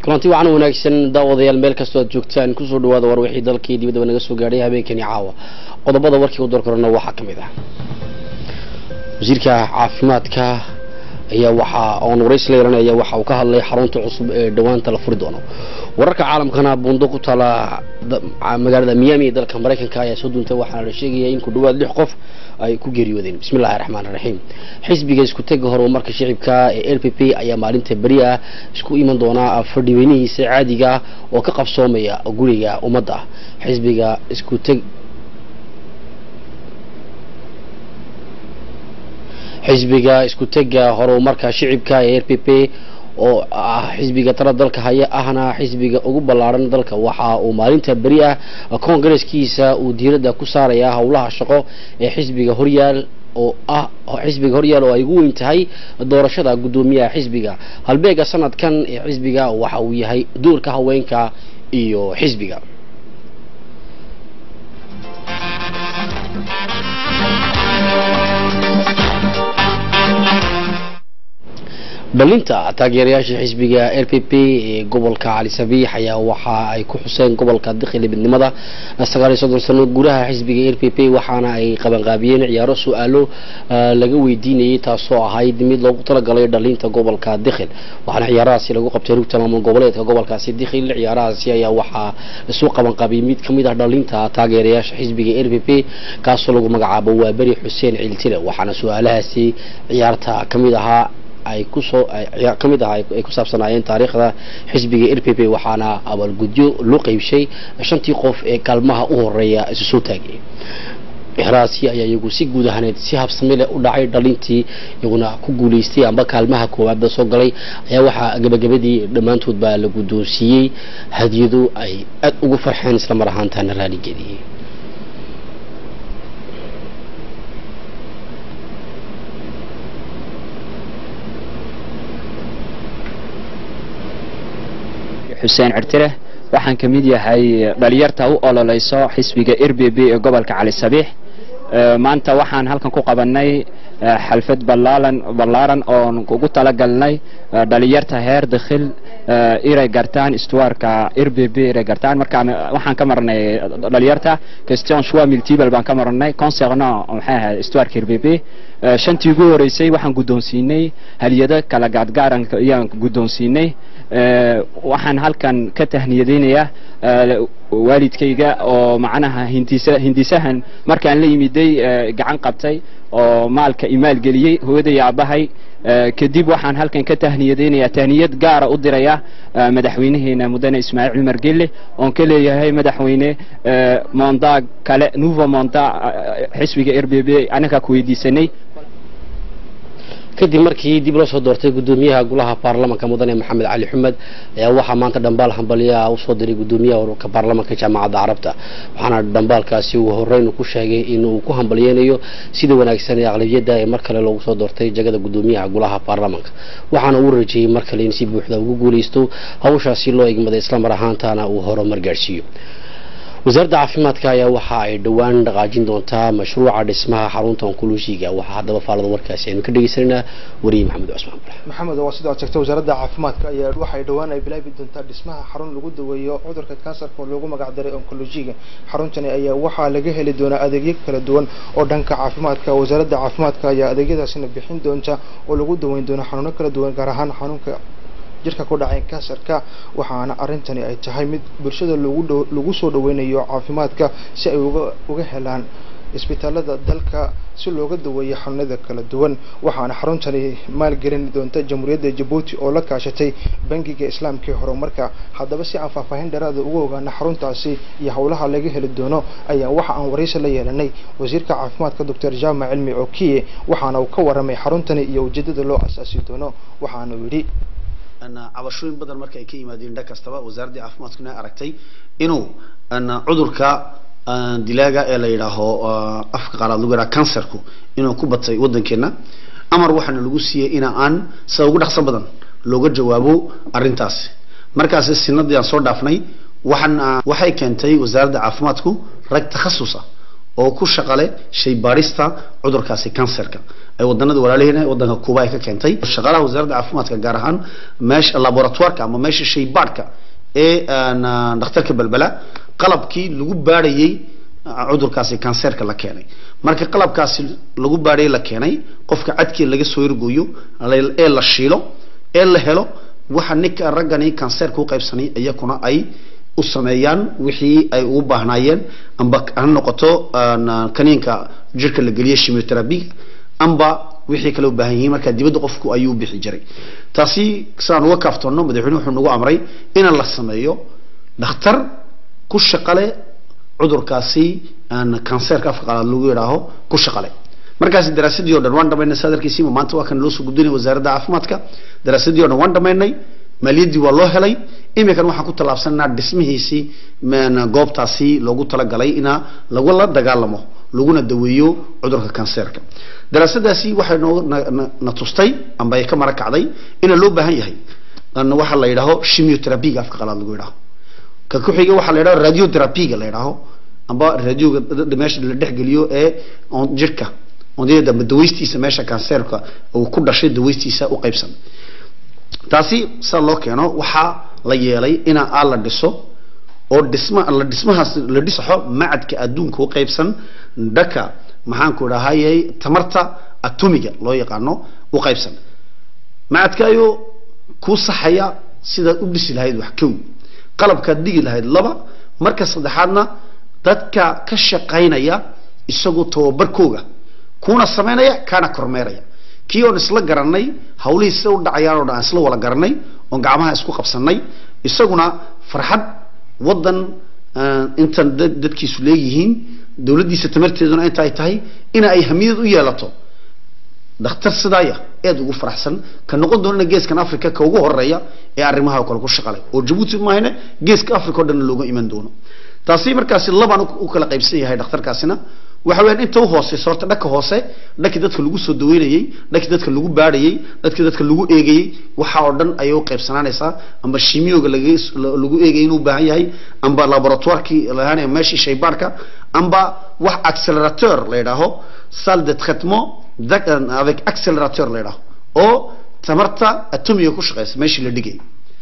kulanti wacan wanaagsan daawadayaal meel kastoo aad joogtaan kusoo dhawaada war wixii dalkii dibadaba naga soo gaadhay habeenkani caawa qodobada warkii u door korana waxaa ka mid ah wasiirka caafimaadka ayaa waxaa oon warays la yeelanaya waxa uu ka hadlay xarunta cusub ee dhowaanta la furi doono wararka caalamkana buundo ku taala magaalada miami ee dalka maraykanka ayaa soo duuntay waxaana la sheegaya in ku dhawaad lix qof ay ku geeriyoodeen bismi llahi raxmaan raxiim xisbiga isku tega horumarka shicibka ee l p p ayaa maalinta beri ah isku iman doonaa fadhiweynihiisa caadiga ah oo ka qabsoomaya guriga ummadda xisbiga isku teg xisbiga isku tega horumarka shicibka ee r p p oo ah xisbiga tala dalka haya ahna xisbiga ugu ballaaran dalka waxa uu maalinta beri ah koongareeskiisa uu diiradda ku saaraya howlaha shaqo ee xisbiga horyaal oo ah xisbiga horyaal oo ay ugu weyn tahay doorashada guddoomiyaha xisbiga halbeega sanadkan ee xisbiga waxa uu yahay doorka haweenka iyo xisbiga dhalinta taageerayaasha xisbiga r p p ee gobolka cali sabiix ayaa waxa ay ku xuseen gobolka dikhili midnimada sagaal iyo soddon sano gudaha xisbiga r p p waxaana ay qabanqaabiyeen ciyaaro su-aalo laga weydiinayay taasoo ahayd mid loogu talagalay dhalinta gobolka dikhil waxaana ciyaarahaasi lagu qabtay rugta maamul goboleedka gobolkaasi dikhil ciyaarahaasi ayaa waxaa isu qabanqaabiyay mid kamid ah dhalinta taageerayaasha xisbiga r p p kaasoo lagu magacaabo waa beri xuseen ciltile waxaana su-aalahaasi ciyaarta kamid ahaa ay kusoo ka mid ah ay ku saabsanaayeen taariikhda xisbiga r p p waxaana abaalgudyo loo qeybshay shantii qof ee kaalmaha u horeeya isu soo taagay ciyaarahaasi ayaa iyagu si guud ahaaneed si habsami leh u dhacay dhalintii iyaguna ku guulaystay amba kaalmaha koowaadba soo galay ayaa waxaa gabagabadii dhammaantood baa la guddoonsiiyey hadiyado ay aad ugu farxeen isla mar ahaantaana raaligeliyey xuseen cirtire waxaan ka mid yahay dhalinyarta u ololeyso xisbiga r b b ee gobolka cali sabiix maanta waxaan halkan ku qabanay xalfad balaalan ballaaran oon ugu talagalnay dhalinyarta heer dakhil inay gartaan istuwaarka r b b inay gartaan marka waxaan ka marnay dhalinyarta question choix multiple baan ka marnay concernant maxay ahayd istuwaarka r b b shantii ugu horeysay waxaan guddoonsiinay haliyado kala gaadgaaran ayaan guddoonsiinay waxaan halkan ka tahniyadeynayaa waalidkayga oo macnaha hindisa hindisahan markaan la yimiday gacan qabtay oo maalka imaalgeliyey hooyaday aabahay kadib waxaan halkan ka tahniyadeynayaa tahniyad gaara u diraya madaxweynaheena mudane ismaaciil cumar gelle oon ka leeyahay madaxweyne monda kale nouveau monda xisbiga r b b anagaa ku weydiisanay kadib markii dib loo soo doortay guddoomiyaha golaha baarlamanka mudane maxamed cali xumed ayaa waxaa maanta dhambaal hambalyaha usoo diray guddoomiyaha ururka baarlamanka jaamacadda carabta waxaana dhambaalkaasi uu horeyn ku sheegay inuu ku hambalyeynayo sida wanaagsan ee aqlabiyadda ee mar kale loogu soo doortay jagada guddoomiyaha golaha baarlamanka waxaana uu rajeeyey mar kale in si buuxda ugu guulaysto hawshaasi loo egmaday islamar ahaantaana uu horumar gaadhsiiyo wasaaradda caafimaadka ayaa waxa ay dhowaan dhaqaajin doontaa mashruuca dhismaha xarunta onkolojiga waxaa haddaba faalada warkaasi aynu ka dhegeysananaa wariye maxamed cusmaan bale maxamed waa sida aad sheegtay wasaaradda caafimaadka ayaa waxay dhowaan ay bilaabi doontaa dhismaha xarun lagu daweeyo cudurka kansarka oo loogu magac daray onkolojiga xaruntani ayaa waxaa laga heli doonaa adeegyo kala duwan oo dhanka caafimaadka wasaaradda caafimaadka ayaa adeegyadaasina bixin doonta oo lagu daweyn doono xanuuno kala duwan gaar ahaan xanuunka jirka ku dhacay kansarka waxaana arrintani ay tahay mid bulshada lagu dhow lagu soo dhaweynayo caafimaadka si ay uga uga helaan isbitaalada dalka si looga daweeyo xanuunada kala duwan waxaana xaruntani maalgelin doonta jamhuuriyadda jabuuti oo la kaashatay bangiga islaamka ee horumarka haddaba si aan faahfaahin dheeraada uga ogaana xaruntaasi iyo howlaha laga heli doono ayaa waxa aan waraysi la yeelanay wasiirka caafimaadka doctor jaamac cilmi okiye waxaana uu ka waramay xaruntani iyo ujeedada loo asaasi doono waxaana uu yidhi cabashooyin badan marka ay ka yimaadeen dhan kastaba wasaaraddii caafimaadkuna aragtay inuu cudurka dilaaga ee la yidhaaho afka qaaraad lagu yidhaha cancerku inuu ku batay waddankeena amar waxaana lagu siiyey ina aan sida ugu dhaqso badan looga jawaabo arrintaasi markaasi sinadii aan soo dhaafnay waxaan waxay keentay wasaaradda caafimaadku rag takhasusa oo ku shaqale shay baadhista cudurkaasi kansarka ay wadanada walaalihiina wadanka kuuba ay ka keentay shaqaalaha wasaaradda caafimaadka gaar ahaan meesha laboratoireka ama meesha shay baadhka ee aan, ah, dhakhtarka balbala qalabkii lagu baadhayey cudurkaasi kanseerka la keenay marka qalabkaasi lagu baadhay la keenay qofka cadkii laga soo ergoyo la- ee la shiilo ee la helo waxa ninka raggani kanseerka u qaybsanay iyakuna ay u sameeyaan wixii ay ugu baahnaayeen amba ha noqoto aan, kaniinka jirka la geliyo chemotherapy amba wixii kale u baahan yihiin marka dibadda qofku ayuu bixi jiray taasi sidaan uga kaaftoonno madaxweynuhu wuxuu nagu amray in la sameeyo dhakhtar ku shaqale cudurkaasi aan kanseerka afka qalaad lagu yidhaaho ku shaqale markaasi daraasadii oo dhan waan dhamaynay sadarkiisiima maanta waa kan loo soo gudbinay wasaaradda caafimaadka daraasadii oo dhan waan dhamaynay maaliyaddii waa loo helay iminkan waxaan ku tallaabsanaa dhismihiisii een, goobtaasi loogu talagalay ina lagula dagaalamo laguna daweeyo cudurka kanseerka daraasadaasi waxay noo na- na- na tustay amba ay ka mara kacday ina loo baahan yahay aan waxa la yidhaaho chemiotherapyga afka qalaad lagu yidhaaho ka ku xiga waxaa la yidhaho radiotherapyga la yidhaaho amba radioga d- d- meesha la dhexgeliyo ee on jirka ondiyada ama dawaystiisa meesha kanseerka uu ku dhashay dawaystiisa u qaybsan taasi sida loo keeno waxaa la yeelay ina aa la dhiso oo dhisma la dhismahaas la dhisaxo macadka adduunka u qaybsan dhaka maxaanku idhahayay tamarta atomiga loo yaqaano u qaybsan macadka ayuu kuu saxaya sidaad u dhisi lahayd wax kow qalabkaad dhigi lahayd laba marka saddexaadna dadka ka shaqaynaya isagoo tababarkooga kuuna samaynaya kaana kormeeraya kii oon isla garanay hawlihii sida u dhacayaan oo dhan aan isla wada garanay oon gacmaha isku qabsanay isaguna farxad wadan ah, intan dad- dadkiisu leeyihiin dowladdiisa tamarteeduna inta ay tahay ina ay hamiyad u yeelato dhakhtar sidaaya aad ugu faraxsan ka noqon doonana geeskan africa ka ugu horeeya ee arrimaha oo kale ku shaqalay oo jabuuti maahane geeska africa oo dhan looga iman doono taasi markaasi labaan u- u kala qaybsan yahay dhakhtarkaasina waxa weeyaan inta u hooseysa horta dhaka hoose dhakii dadka lagu soo daweynayey dhakii dadka lagu baadhayey dhakii dadka lagu eegayey waxa oo dhan ayay u qaybsanaanaysaa amba shimioga laga lagu eegayay inuu u baahan yahay amba laboratoirkii lahaan meeshii shaybaarka amba wax accelerateur la yidhaaho salle de traitement d'ac- avec accelerateur la yidhaaho oo tamarta atomiga ku shaqeysa meeshii la dhigay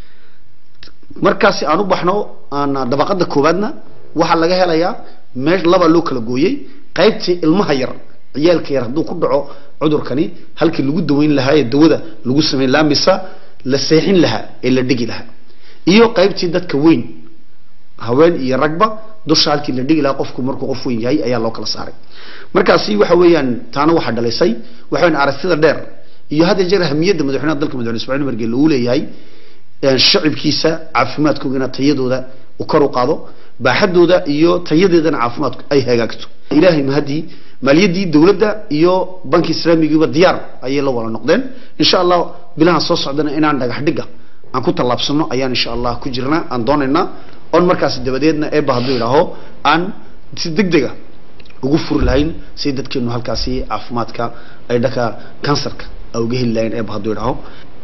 markaasi aan u baxno aan dabaqada koowaadna waxaa laga helayaa meesh laba loo kala gooyey qaybtii ilmaha yar ciyaalka yar hadduu ku dhaco cudurkani halkii lagu daweyn lahaa ee dawada lagu samayn lahaa mise la seexin lahaa ee la dhigi lahaa iyo qaybtii dadka weyn haween iyo ragba dusha halkii la dhigi lahaa qofku markuu qof weyn yahay ayaa loo kala saaray markaasi waxa weeyaan taana waxaa dhalisay waxa weeyaan aragtida dheer iyo had iyo jeer ahamiyadda madaxweynaha dalka madaxweyne ismaaciil umar geelle uu leeyahay een shacibkiisa caafimaadkoogana tayadooda uu kor u qaado baaxadooda iyo tayadeedana caafimaadku ay hagaagto ilaahay mahadii maaliyaddii dowladda iyo banki islaamigiiba diyaar ayay la wada noqdeen insha allah bilahan soo socdana inaan dhagax dhiga aan ku tallaabsano ayaan insha allah ku jirnaa aan doonaynaa oon markaasi dabadeedna eebba hadduu idhaaho aan si degdega ugu furi lahayn si dadkeenu halkaasi caafimaadka ay dhaka kansarka ay uga heli lahayn eebba hadduu idhaaho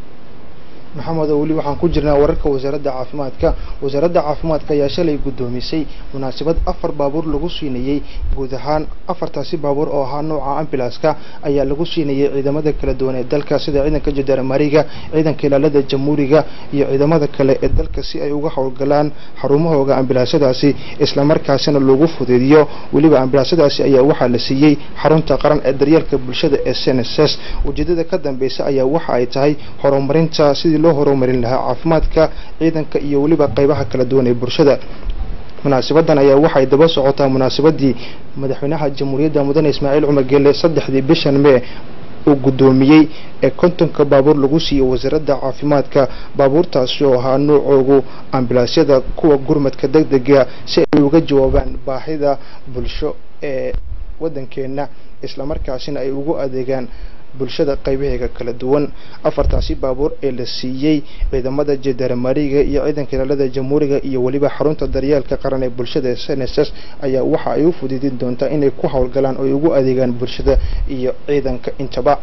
maxamed oo weli waxaan ku jirnaa wararka wasaaradda caafimaadka wasaaradda caafimaadka ayaa shalay guddoomisay munaasabad afar baabuur lagu siinayey guud ahaan afartaasi baabuur oo ahaa nooca ambulanska ayaa lagu siinayey ciidamada kala duwan ee dalka sida ciidanka jandarmariga ciidanka ilaalada jamhuuriga iyo ciidamada kale ee dalka si ay uga howlgalaan xarumahooga ambulansyadaasi islamarkaasina loogu fududiyo weliba ambulansyadaasi ayaa waxaa la siiyey xarunta qaran ee daryeelka bulshada ee snss ujeedada ka dambeysa ayaa waxa ay tahay horumarinta sidii loo horumarin lahaa caafimaadka ciidanka iyo weliba qaybaha kala duwan ee bulshada munaasabadan ayaa waxay daba socotaa munaasabadii madaxweynaha jamhuuriyadda mudane ismaaciil cumar geelle saddexdii bishan mee uu guddoomiyey ee kontonka baabuur lagu siiyey wasaaradda caafimaadka baabuurtaasi oo ahaa noocoogu ambulansyada kuwa gurmadka degdega si ay uga jawaabaan baahida bulsho ee waddankeenna islamarkaasina ay ugu adeegaan bulshada qaybaheega kala duwan afartaasi baabuur ee la siiyey ciidamada jandarmariga iyo ciidanka ilaalada jamhuuriga iyo weliba xarunta daryeelka qaran ee bulshada ee snss ayaa waxa ay u fududin doontaa inay ku howlgalaan oo ay ugu adeegaan bulshada iyo ciidanka intaba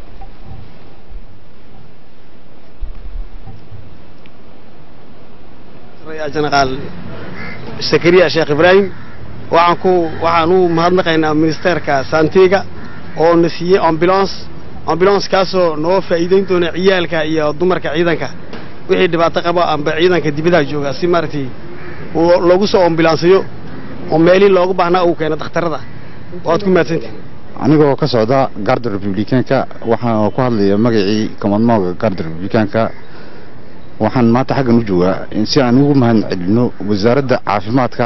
يا جنرال سكريا شيخ إبراهيم waxaan ku waxaan u mahadnaqaynaa ministerka santiga oo na siiyey ambulance ambulance kaasoo noo faa'iideyn doona ciyaalka iyo dumarka ciidanka wixii dhibaato qaba amba ciidanka dibadaha jooga si maaragtay uu loogu soo ambulansiyo oo meelihii loogu baahnaa uu keeno dhakhtarada waad ku mahadsantihin anigoo ka socda garda republikaanka waxaan ku hadlaya magacii komadmooga garda republikaanka waxaan maanta xaggan u joogaa si aan ugu mahad celino wasaaradda caafimaadka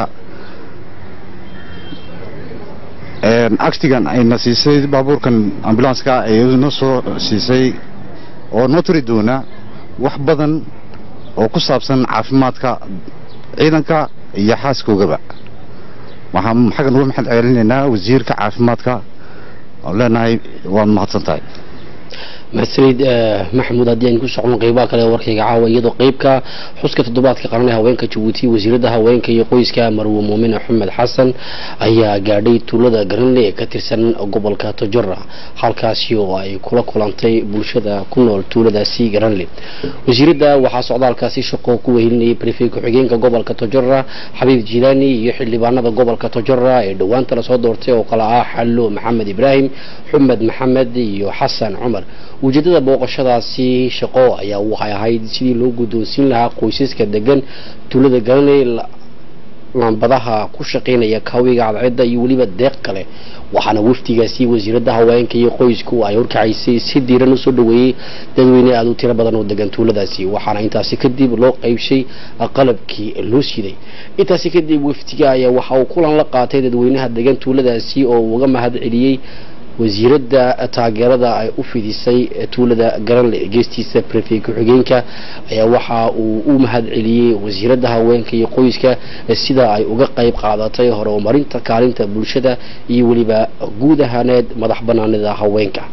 actigan ayna siisay baabuurkan ambulanska ay noo soo siisay oo noo turi doona wax badan oo ku saabsan caafimaadka ciidanka iyo xaaskoogaba waxaan xaggan uga maxad celinaynaa wasiirka caafimaadka oo leenahay waad mahadsan tahay mahadsanid maxamuud haddii aynu ku socno qeybaha kale ee warkayga caawa iyadoo qeybka xuska toddobaadka qaran ee haweenka jabuuti wasiirada haweenka iyo qoyska marwe muumin axmed xasan ayaa gaadhay tuulada garanle ee ka tirsan gobolka tojora halkaasi oo ay kula kulantay bulshada ku nool tuuladaasi garanle wasiirada waxaa socdaalkaasi shaqo ku wehelinayay brefey ku-xigeenka gobolka tojora xabiib jilaani iyo xildhibaanada gobolka tojora ee dhowaanta lasoo doortay oo kale ah xallo maxamed ibraahim xumed maxamed iyo xasan cumar ujeedada booqashadaasi shaqo ayaa waxay ahayd sidii loo guddoonsiin lahaa qoysaska degan tuulada garanay lambadaha ku shaqaynaya kaawiga cadceedda iyo weliba deeq kale waxaana wafdigaasi wasiirada haweenka iyo qoysku ay horkacaysay si diiran usoo dhaweeyey dadweyne aada u tiro badan oo degan tuuladaasi waxaana intaasi kadib loo qaybshay qalabkii loo siday intaasi kadib wafdiga ayaa waxa uu kulan la qaatay dadweynaha degan tuuladaasi oo uga mahad celiyey wasiirada taageerada ay u fidisay tuulada garanle geestiisa brefey ku-xigeenka ayaa waxa uu u mahad celiyey wasiirada haweenka iyo qoyska sida ay uga qayb qaadatay horumarinta kaalinta bulshada iyo weliba guud ahaaneed madax banaanida haweenka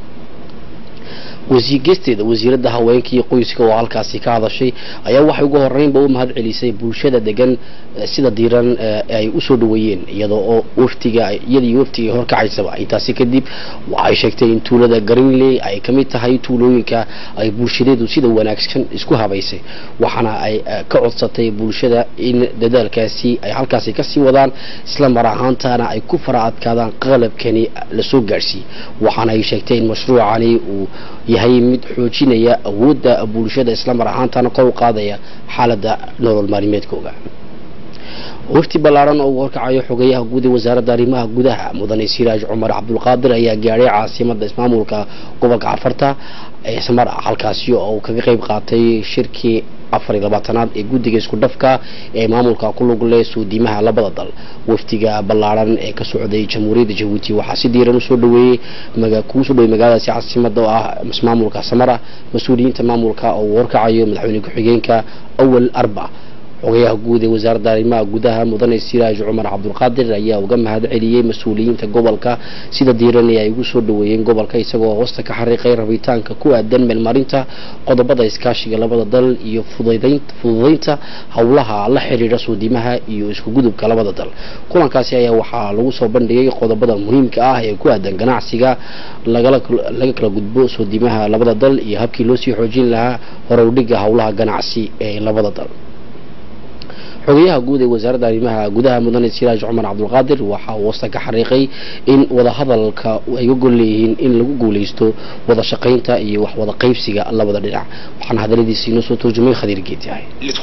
geesteeda wasiirada haweenka iyo qoyska oo halkaasi ka hadashay ayaa waxay ugu horeynba u mahad celisay bulshada degan sida diiran ay usoo dhaweeyeen iyada oo waftiga iyada iyo waftiga horkacaysaba intaasi kadib waxay sheegtay in tuulada garinley ay kamid tahay tuulooyinka ay bulshadeedu sida wanaagsan isku habaysay waxaana ay ka codsatay bulshada in dadaalkaasi ay halkaasi kasii wadaan isla mar ahaantana ay ku fara adkaadaan qalabkani lasoo gaadhsiiyey waxaana ay sheegtay in mashruucani uu yahay mid xoojinaya awoodda bulshada isla mar ahaantana kor u qaadaya xaaladda nolol maalimeedkooga wafti ballaaran oo uu horkacayo xogeyaha guud ee wasaaradda arrimaha gudaha mudane siraaj cumar cabdulqaadir ayaa gaadhay caasimada ismaamulka gobolka cafarta ee samara halkaasi oo uu kaga qayb qaatay shirkii afar iyo labaatanaad ee guddiga isku dhafka ee maamulka ku lug leh suudimaha labada dal waftiga ballaaran ee ka socday jamhuuriyadda jabuuti waxaa si diiran usoo dhaweeyey kuu soo dhawey magaaladaasi caasimada oo ah maamulka samara mas-uuliyiinta maamulka oo uu horkacayo madaxweyne ku-xigeenka awal arba xogayaha guud ee wasaaradda arrimaha gudaha mudane siraaj cumar cabdulqaadir ayaa uga mahad celiyey mas-uuliyiinta gobolka sida diiran ee ay ugu soo dhaweeyeen gobolka isagoo hoosta ka xariiqay rabitaanka ku aadan meelmarinta qodobada iskaashiga labada dal iyo fududaynta howlaha la xiriira suudimaha iyo isku gudubka labada dal kulankaasi ayaa waxaa lagu soo bandhigay qodobada muhiimka ah ee ku aadan ganacsiga laga kala gudbo suudimaha labada dal iyo habkii loo sii xoojin lahaa horowdhiga howlaha ganacsi ee labada dal xogayaha guud ee wasaaradda arrimaha gudaha mudane siraaj cumar cabdulqaadir waxa uu wasta ka xariiqay in wadahadalka ay ga gol leeyihiin in lagu guuleysto wada shaqaynta iyo wax wada qaybsiga labada dhinac waxaana hadaladiisi inoo soo turjumay khadiir geedyahay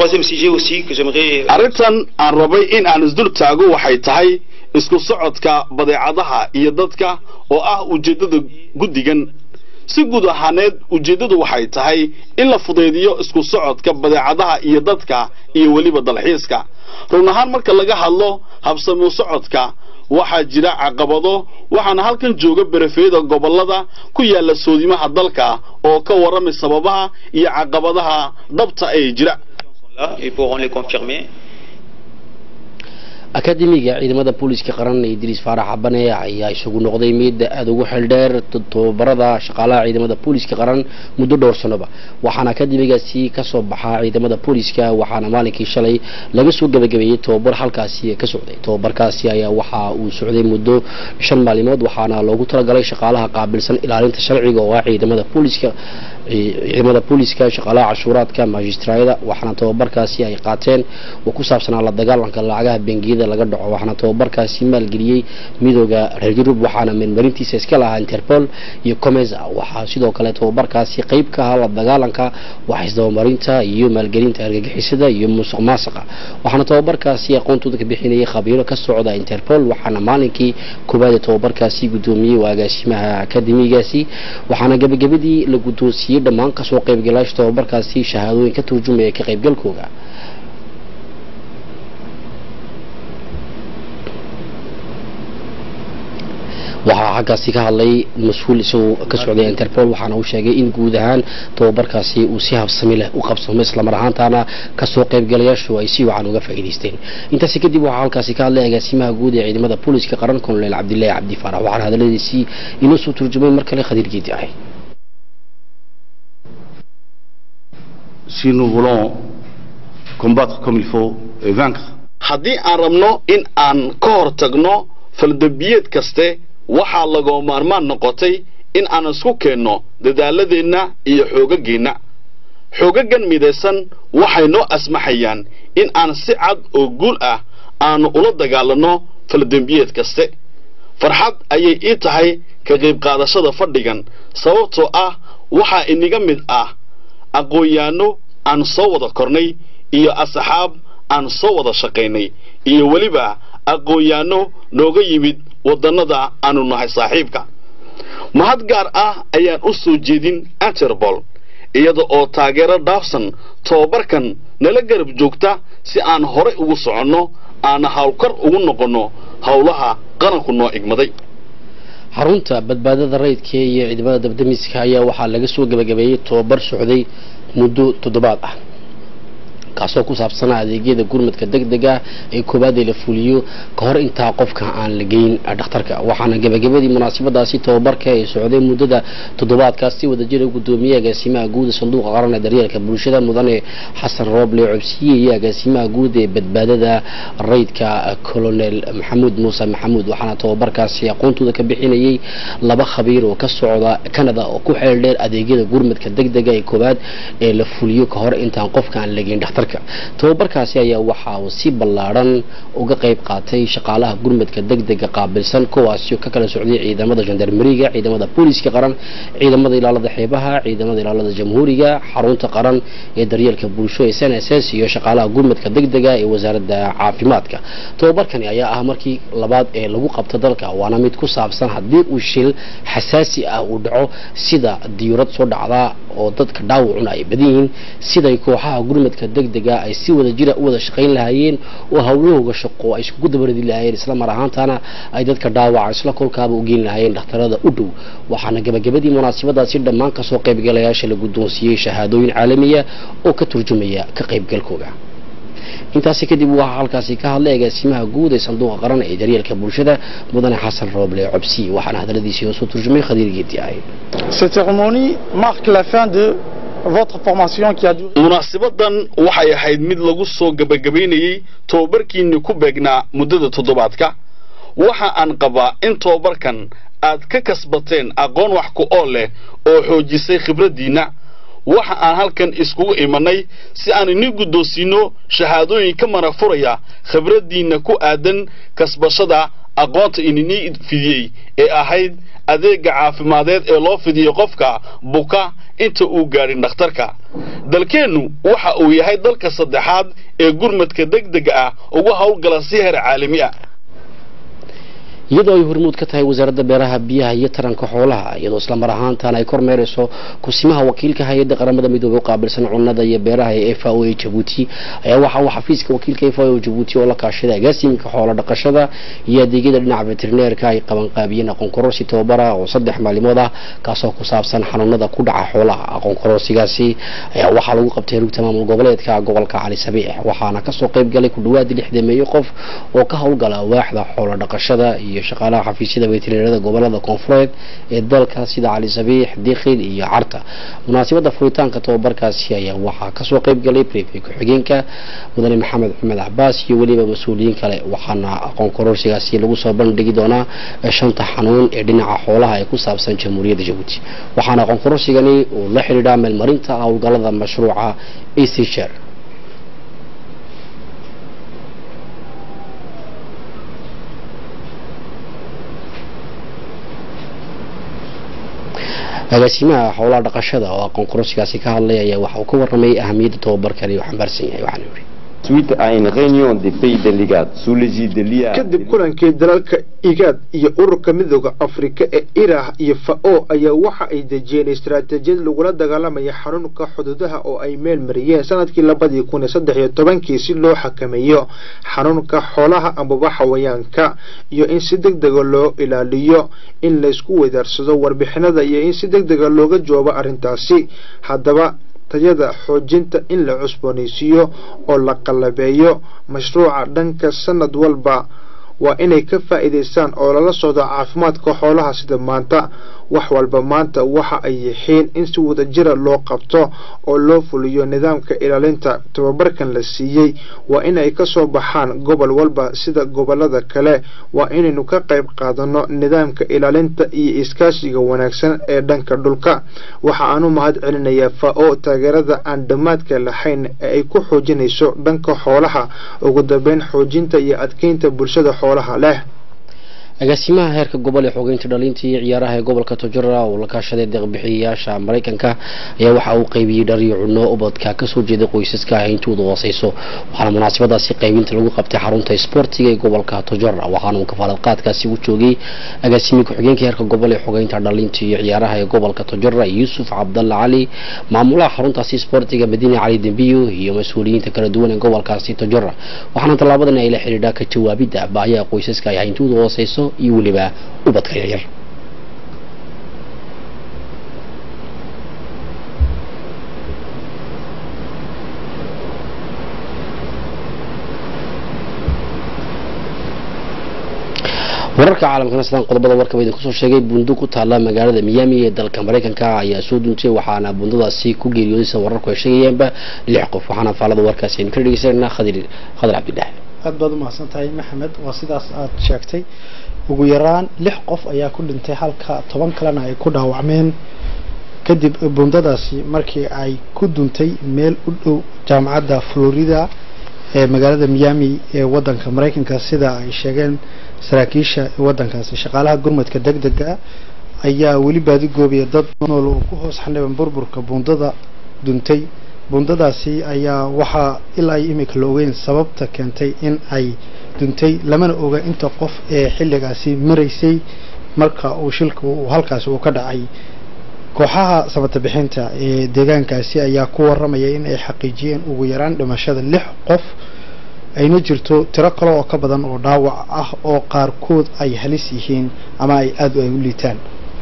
arrintan aan rabay in aan isdul taago waxay tahay isku socodka badeecadaha iyo dadka oo ah ujeeddada guddigan si guud ahaaneed ujeeddadu waxay tahay in la fudaydiyo isku socodka badeecadaha iyo dadka iyo weliba dalxiiska run ahaan marka laga hadlo habsamu socodka waxaa jira caqabado waxaana halkan jooga berefeeda gobollada ku yaala soodimaha dalka oo ka warramay sababaha iyo caqabadaha dhabta ee jira akademiga ciidamada booliska qaran ee idriis faarax xabane ayaa isagu noqday mid aada ugu xeeldheer tobabarada shaqaalaha ciidamada booliska qaran muddo dhowr sanoba waxaana akademigaasi kasoo baxaa ciidamada booliska waxaana maalinkii shalay laga soo gabagabeeyey tobabar halkaasi ka socday tobabarkaasi ayaa waxa uu socday muddo shan maalimood waxaana loogu talagalay shaqaalaha qaabilsan ilaalinta sharciga oo ah ciidamada booliska ciidamada booliska shaqaalaha cashuuraadka magistraayada waxaana tobabarkaasi ay qaateen oo ku saabsanaa la dagaalanka lacagaha bengiyada suuqyada laga dhaco waxaana tababarkaasi maalgeliyey midooda reer yurub waxaana meelmarintiisa iska lahaa interpol iyo comesa waxaa sidoo kale tababarkaasi qeyb ka ahaa la dagaalanka wax isdabamarinta iyo maalgelinta argagixisada iyo musuq maasuqa waxaana tababarkaasi aqoontooda ka bixinayay khabiiro ka socda interpol waxaana maalinkii koowaad ee tababarkaasi guddoomiyey waa agaasimaha akademigaasi waxaana gebagabadii la guddoonsiiyey dhammaan kasoo qaybgalaasha tababarkaasi shahaadooyin ka turjumaya ka qaybgalkooda waxaa xaggaasi ka hadlay mas-uul isagoo ka socday interpol waxaana uu sheegay in guud ahaan tababarkaasi uu si habsami leh u qabsamo islamar ahaantaana kasoo qaybgalayaashu ay si wacan uga faa'iidaysteen intaasi kadib waxaa halkaasi ka hadlay agaasimaha guud ee ciidamada booliska qaran kolonel cabdilaahi cabdi faarax waxaana hadaladiisii inoo soo turjumay mar kale khadiir geedi ahay si nous voulons combattre comme il faut et vaincre haddii aan rabno in aan ka hor tagno faldabiyeed kaste waxaa lagoo maarmaan noqotay in aan isku keenno dadaaladeenna iyo xoogageenna xoogagan midaysan waxay noo asmaxayaan in aan si cad oo guul ah aanu ula dagaalanno faldembiyeed kaste farxad ayay ii tahay ka qayb qaadashada fadhigan sababtoo ah waxaa inaga mid ah aqoon-yahanno aan soo wada kornay iyo asxaab aan soo wada shaqaynay iyo weliba aqoon-yahanno nooga yimid waddannada aanu nahay saaxiibka mahad gaar ah ayaan u soo jeedin interpol iyada oo taageero dhaafsan tobabarkan nala garab joogta si aan horay ugu soconno aana hawlkar ugu noqonno howlaha qaranku noo igmaday xarunta badbaadada rayidka iyo ciidamada dabdamiska ayaa waxaa laga soo gebagabeeyey tobabar socday muddo toddobaad ah kaasoo ku saabsanaa adeegyada gurmadka deg dega ee koowaad ee la fuliyo ka hor intaa qofka aan la geyn dhakhtarka waxaana gebagabadii munaasabadaasi tababarka ee socday muddada toddobaadkaas si wadajira gudoomiye agaasimaha guud ee sanduuqa qaran ee daryeelka bulshada mudane xasan rooble cobsiye iyo agaasimaha guud ee badbaadada rayidka colonel maxamuud muuse maxamuud waxaana tababarkaasi aqoontooda ka bixinayay laba khabiir oo ka socda canada oo ku xeel dheer adeegyada gurmadka deg dega ee koowaad ee la fuliyo ka hor intaan qofka aan la geyn dhakhtarka tababarkaasi ayaa waxa uu si ballaadhan uga qayb qaatay shaqaalaha gurmadka degdega qaabilsan kuwaasi ka kala socday ciidamada gendarmeriga ciidamada booliska qaran ciidamada ilaalada xeebaha ciidamada ilaalada jamhuuriga xarunta qaran ee daryeelka bulsho ee n s s iyo shaqaalaha gurmadka degdega ee wasaaradda caafimaadka tababarkani ayaa ah markii labaad ee lagu qabto dalka waana mid ku saabsan haddii uu shil xasaasi ah uu dhaco sida diyurad soo dhacda oo dadka dhaawacuna ay badan yihiin siday kooxaha gurmadka degdega ay si wada jira u wada shaqayn lahaayeen oo hawlahooga shaqo ay iskugu dabaradi lahaayeen isla mar ahaantana ay dadka dhaawaca isla kolkaaba u geyn lahaayeen dhakhtarada u dhow waxaana gebagabadii munaasabadaasi dhammaan kasoo qaybgalayaasha la guddoonsiiyey shahaadooyin caalamiya oo ka turjumaya ka qaybgalkooga intaasi kadib waxaa halkaasi ka hadlay agaasimaha guud ee sanduuqa qaran ee daryeelka bulshada mudane xasan rooble cobsi waxaana hadaladiisii oo soo turjumay khadiir geedi ahay Cette cérémonie marque la fin de votre formation qui a duré. munaasabadan waxay ahayd mid lagu soo gebagabaynayey tobabarkiinni ku beegnaa muddada toddobaadka waxa aan qabaa in tobabarkan aad ka kasbateen aqoon wax ku ool leh oo xoojisay khibraddiinna waxa aan halkan iskugu imanay si aan ini guddoonsiino shahaadooyin ka marag furaya khibraddiinna ku aadan kasbashada aqoonta ininii fidiyey ee ahayd adeega caafimadeed ee loo fidiyo qofka buka inta uu gaadhin dhakhtarka dalkeennu waxa uu yahay dalka saddexaad ee gurmadka degdega ah ugu howlgala si heer caalami ah iyadoo ay hormuud ka tahay wasaaradda beeraha biyaha iyo taranka xoolaha iyadoo isla mar ahaantaana ay kormeerayso kusimaha wakiilka hay-adda qaramada midoobey u qaabilsan cunnada iyo beeraha ee f a o ee jabuuti ayaa waxa uu xafiiska wakiilka f a o jabuuti oo la kaashaday agaasimka xoolo dhaqashada iyo adeegyada dhinaca veterineerka ay qabanqaabiyeen aqoon kororsi tababara oo saddex maalimood ah kaasoo ku saabsan xanuunada ku dhaca xoolaha aqoon kororsigaasi ayaa waxaa lagu qabtay rugta maamul goboleedka gobolka cali sabiix waxaana kasoo qayb galay ku dhawaad lixdameeyo qof oo ka howlgala waaxda xoolo dhaqashada iyo shaqaalaha xafiisyada veterinarada gobolada koonfureed ee dalka sida cali sabiix dikhil iyo carta munaasabada furitaanka tababarkaasi ayaa waxaa kasoo qayb galay prefey ku-xigeenka mudane maxamed xumed cabaas iyo weliba mas-uuliyiin kale waxaana aqoon kororsigaasi lagu soo bandhigi doonaa shanta xanuun ee dhinaca xoolaha ee ku saabsan jamhuuriyadda jabuuti waxaana aqoon kororsigani uu la xidhiidhaa meelmarinta howlgalada mashruuca achr agaasimaha howlaha dhaqashada oo aqoon kororsigaasi ka hadlay ayaa waxa uu ka warramay ahamiyadda tababarkani uu xambaarsan yahay waxaana yidhi suite à une réunion des pays de l'IGAD sous l'égide de l'IA. kadib kulankii dalalka igaad iyo ururka midooda afrika ee irah iyo fao ayaa waxa ay dejiyeen istaraatiijiyad lagula dagaalamaya xanuunka xuduudaha oo ay meel mariyeen sanadkii labadii kun iyo saddex iyo tobankii si loo xakameeyo xanuunka xoolaha amaba xawayaanka iyo in si deg dega loo ilaaliyo in laysku weydaarsado warbixinada iyo in si deg dega looga jawaabo arrintaasi haddaba tayada xoojinta in la cusboonaysiiyo oo la qalabeeyo mashruuca dhanka sanad walba waa inay ka faa'iidaystaan oo lala socdo caafimaadka xoolaha sida maanta wax walba maanta waxa ay yihiin in si wadajira loo qabto oo loo fuliyo nidaamka ilaalinta tababarkan la siiyey waa in ay ka soo baxaan gobol walba sida gobolada kale waa inaynu ka qayb qaadano nidaamka ilaalinta iyo iskaashiga wanaagsan ee dhanka dhulka waxa aanu mahad celinayaa fao taageerada aan dhammaadka lahayn ee ay ku xoojinayso dhanka xoolaha ugu dambeyn xoojinta iyo adkeynta bulshada xoolaha leh agaasimaha heerka gobol ee xogeynta dhalinta iyo ciyaaraha ee gobolka tojora oo la kaashaday deeqbixiyayaasha maraykanka ayaa waxa uu qaybiyey dhariyo cunno ubadka kasoo jeeda qoysaska ah intooda hooseyso waxaana munaasabadaasi qaybinta lagu qabtay xarunta isboortiga ee gobolka tojora waxaana uu kafaalad-qaadkaasi u joogay agaasimiye ku-xigeenka heerka gobol ee xogeynta dhalinta iyo ciyaaraha ee gobolka tojora yuusuf cabdalla cali maamulaha xaruntaasi isboortiga madiine cali dembiyo iyo mas-uuliyiinta kala duwan ee gobolkaasi tojora waxaana tallaabadan ay la xidhiidhaa ka jawaabidda baahiyaha qoysaska ay intooda hooseyso iyo weliba ubadka yaryar wararka caalamkana sidaan qodobada warkaba idin kusoo sheegay bundo ku taala magaalada miami ee dalka maraykanka ayaa soo duuntay waxaana bundadaasi ku geeriyoodaysa wararku ay sheegayaanba lix qof waxaana faalada warkaasi aynu ka dhegeysananaa khadir khadir cabdilaahi aad baad u mahadsan tahay maxamed waa sidaas aad sheegtay ugu yaraan lix qof ayaa ku dhintay halka toban kalena ay ku dhaawacmeen kadib bundadaasi markii ay ku duntay meel u dhow jaamacadda florida ee magaalada miami ee wadanka maraykanka sida ay sheegeen saraakiisha wadankaasi shaqaalaha gurmadka deg dega ayaa weli baadigoobaya dad nool oo ku hoos xaniban burburka bundada duntay bundadaasi ayaa waxaa ilaa iyo imika la ogeyn sababta keentay in ay duntay lamana oga inta qof ee xilligaasi maraysay marka uu shilka uu halkaasi uu ka dhacay kooxaha samata bixinta ee deegaankaasi ayaa ku waramaya in ay xaqiijiyeen ugu yaraan dhimashada lix qof ayna jirto tiro kale oo ka badan oo dhaawac ah oo qaarkood ay halis yihiin ama ay aada ay u liitaan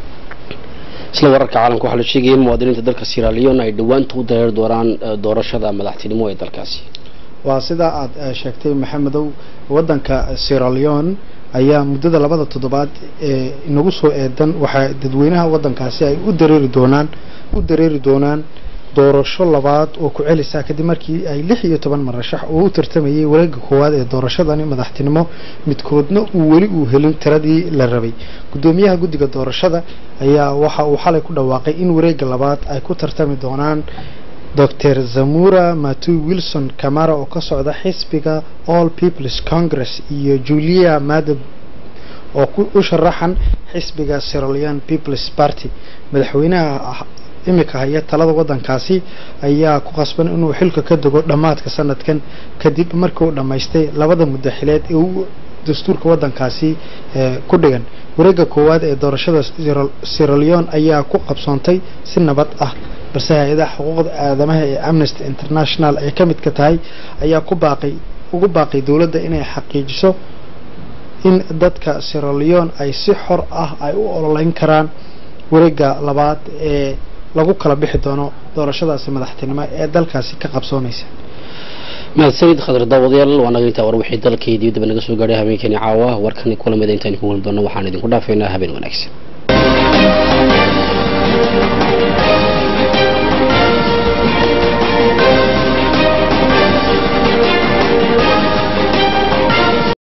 isla wararka caalamka waxaa la sheegaya in muwaadiniinta dalka sierra leone ay dhowaanta u dareeri doonaan doorashada madaxtinimo ee dalkaasi waa sidaa aada sheegtay maxamedow wadanka sierra leone ayaa muddada labada toddobaad ee inagu soo eedan waxaa dadweynaha wadankaasi ay u dareeri doonaan u dareeri doonaan doorasho labaad oo ku celisa kadib markii ay lix iyo toban marashax oo u tartamayay wareega koowaad ee doorashadani madaxtinimo midkoodna uu weli uu helin tiradii la rabay guddoomiyaha guddiga doorashada ayaa waxa uu xalay ku dhawaaqay in wareega labaad ay ku tartami doonaan dr zamura matu wilson camara oo ka socda xisbiga all peoples congress iyo julia madab oo u sharaxan xisbiga serolian peoples party madaxweynaha imika haya talada wadankaasi ayaa ku qasban inuu xilka ka dego dhammaadka sanadkan kadib markii uu dhammaystay labada muddaxileed ee uu dastuurka wadankaasi ku dhigan wareega koowaad ee doorashada sierra leone ayaa ku qabsoontay si nabad ah balse hay-adaha xuquuqda aadamaha ee amnesty international ay ka midka tahay ayaa ku baaqay ugu baaqay dowladda inay xaqiijiso in dadka sierra leone ay si xor ah ay u ololeyn karaan wareega labaad ee lagu kala bixi doono doorashadaasi madaxtinimo ee dalkaasi ka qabsoonaysa mahadsanid khadar daawadayaal waa naga intaa war wixii dalkii dibadaba naga soo gaadhay habeenkani caawa warkani kulamida intaan ku weli doono waxaan idinku dhaafaynaa habeen wanaagsan